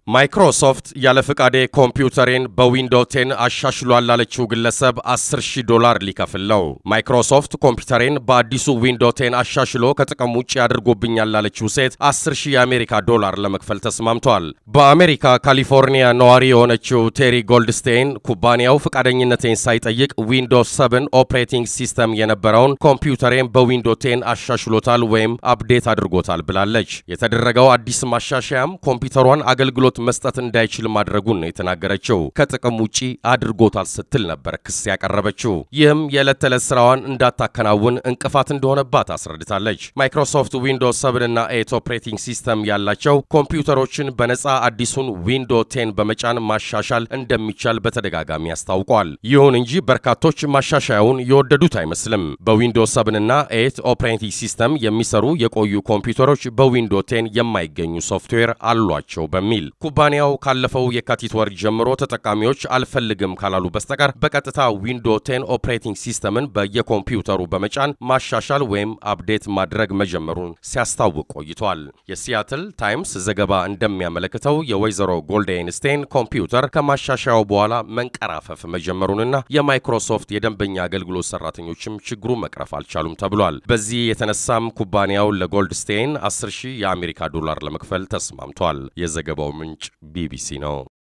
ማይክሮሶፍት ያለ ፍቃዴ ኮምፒውተሬን በዊንዶው ቴን አሻሽሏል ላለችው ግለሰብ 10 ሺህ ዶላር ሊከፍል ነው። ማይክሮሶፍት ኮምፒውተሬን በአዲሱ ዊንዶው ቴን አሻሽሎ ከጥቅም ውጭ አድርጎብኛል ላለችው ሴት 10 ሺህ የአሜሪካ ዶላር ለመክፈል ተስማምቷል። በአሜሪካ ካሊፎርኒያ ነዋሪ የሆነችው ቴሪ ጎልድስቴይን ኩባንያው ፍቃደኝነቴን ሳይጠይቅ ዊንዶው 7 ኦፕሬቲንግ ሲስተም የነበረውን ኮምፒውተሬን በዊንዶው ቴን አሻሽሎታል ወይም አፕዴት አድርጎታል ብላለች። የተደረገው አዲስ ማሻሻያም ኮምፒውተሯን አገልግሎት መስጠት እንዳይችል ማድረጉን ነው የተናገረችው። ከጥቅም ውጪ አድርጎታል ስትል ነበር ክስ ያቀረበችው። ይህም የዕለት ተዕለት ስራዋን እንዳታከናውን እንቅፋት እንደሆነባት አስረድታለች። ማይክሮሶፍት ዊንዶውስ 7 እና 8 ኦፕሬቲንግ ሲስተም ያላቸው ኮምፒውተሮችን በነፃ አዲሱን ዊንዶ 10 በመጫን ማሻሻል እንደሚቻል በተደጋጋሚ አስታውቋል። ይሁን እንጂ በርካቶች ማሻሻያውን የወደዱት አይመስልም። በዊንዶውስ 7 እና 8 ኦፕሬቲንግ ሲስተም የሚሰሩ የቆዩ ኮምፒውተሮች በዊንዶ 10 የማይገኙ ሶፍትዌር አሏቸው በሚል ኩባንያው ካለፈው የካቲት ወር ጀምሮ ተጠቃሚዎች አልፈልግም ካላሉ በስተቀር በቀጥታ ዊንዶ 10 ኦፕሬቲንግ ሲስተምን በየኮምፒውተሩ በመጫን ማሻሻል ወይም አፕዴት ማድረግ መጀመሩን ሲያስታውቅ ቆይቷል። የሲያትል ታይምስ ዘገባ እንደሚያመለክተው የወይዘሮ ጎልዴንስቴን ኮምፒውተር ከማሻሻያው በኋላ መንቀራፈፍ መጀመሩንና የማይክሮሶፍት የደንበኛ አገልግሎት ሰራተኞችም ችግሩ መቅረፍ አልቻሉም ተብሏል። በዚህ የተነሳም ኩባንያው ለጎልድስቴን 10 ሺህ የአሜሪካ ዶላር ለመክፈል ተስማምቷል። የዘገባው ምንጭ ቢቢሲ ነው።